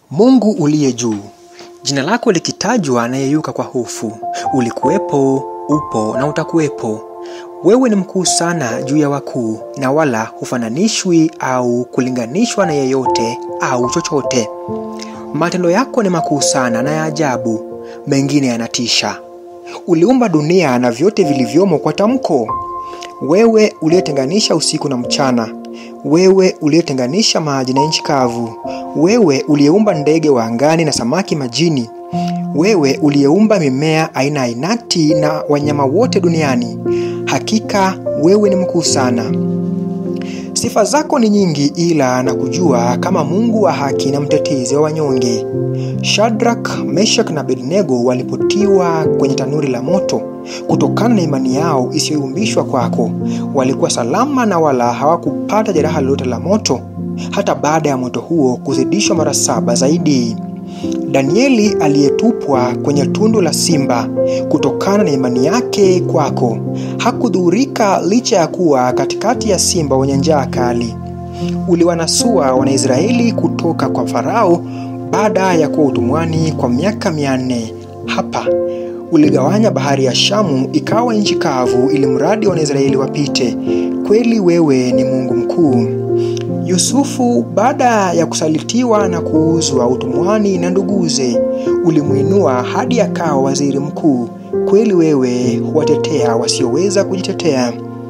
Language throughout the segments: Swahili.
Mungu uliye juu, jina lako likitajwa anayeyuka kwa hofu. Ulikuwepo, upo na utakuwepo. Wewe ni mkuu sana juu ya wakuu, na wala hufananishwi au kulinganishwa na yeyote au chochote. Matendo yako ni makuu sana na ya ajabu, mengine yanatisha. Uliumba dunia na vyote vilivyomo kwa tamko. Wewe uliyetenganisha usiku na mchana, wewe uliyetenganisha maji na nchi kavu, wewe uliyeumba ndege wa angani na samaki majini, wewe uliyeumba mimea aina ainati na wanyama wote duniani, hakika wewe ni mkuu sana. Sifa zako ni nyingi, ila na kujua kama Mungu wa haki na mtetezi wa wanyonge. Shadrach, Meshach na Abednego walipotiwa kwenye tanuri la moto kutokana na imani yao isiyoyumbishwa kwako, walikuwa salama na wala hawakupata jeraha lolote la moto, hata baada ya moto huo kuzidishwa mara saba zaidi. Danieli aliyetupwa kwenye tundu la simba kutokana na imani yake kwako hakudhurika licha ya kuwa katikati ya simba wenye njaa kali. Uliwanasua Wanaisraeli kutoka kwa Farao baada ya kuwa utumwani kwa miaka mia nne. Hapa uligawanya bahari ya Shamu ikawa nchi kavu, ili mradi Wanaisraeli wapite. Kweli wewe ni Mungu mkuu. Yusufu baada ya kusalitiwa na kuuzwa utumwani na nduguze, ulimwinua hadi akawa waziri mkuu. Kweli wewe huwatetea wasioweza kujitetea.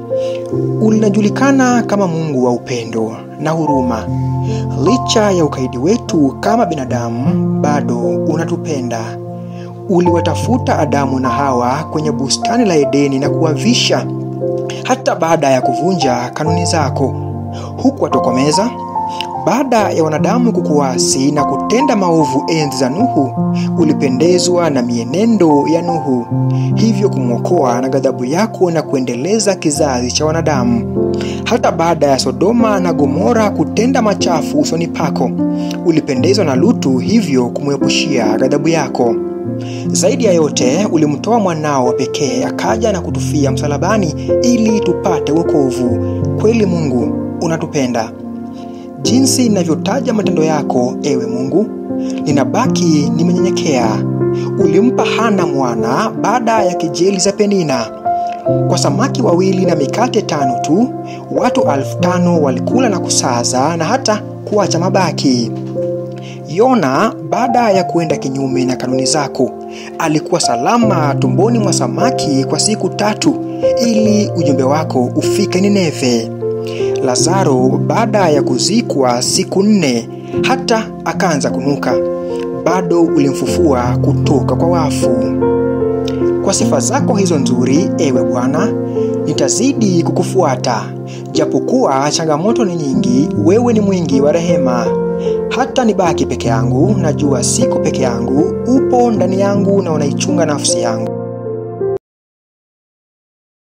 Unajulikana kama Mungu wa upendo na huruma. Licha ya ukaidi wetu kama binadamu, bado unatupenda. Uliwatafuta Adamu na Hawa kwenye bustani la Edeni na kuwavisha, hata baada ya kuvunja kanuni zako hukuwatokomeza. Baada ya wanadamu kukuasi na kutenda maovu enzi za Nuhu, ulipendezwa na mienendo ya Nuhu, hivyo kumwokoa na ghadhabu yako na kuendeleza kizazi cha wanadamu. Hata baada ya Sodoma na Gomora kutenda machafu usoni pako, ulipendezwa na Lutu, hivyo kumwepushia ghadhabu yako. Zaidi ya yote, ulimtoa mwanao wa pekee akaja na kutufia msalabani ili tupate wokovu. Kweli Mungu unatupenda. Jinsi ninavyotaja matendo yako, ewe Mungu, ninabaki nimenyenyekea. Ulimpa Hana mwana baada ya kejeli za Penina. Kwa samaki wawili na mikate tano tu, watu elfu tano walikula na kusaza na hata kuacha mabaki. Yona baada ya kuenda kinyume na kanuni zako, alikuwa salama tumboni mwa samaki kwa siku tatu ili ujumbe wako ufike Nineve. Lazaro baada ya kuzikwa siku nne hata akaanza kunuka, bado ulimfufua kutoka kwa wafu. Kwa sifa zako hizo nzuri, ewe Bwana, nitazidi kukufuata. Japokuwa changamoto ni nyingi, wewe ni mwingi wa rehema. Hata nibaki peke yangu, najua siko peke yangu, upo ndani yangu na unaichunga nafsi yangu.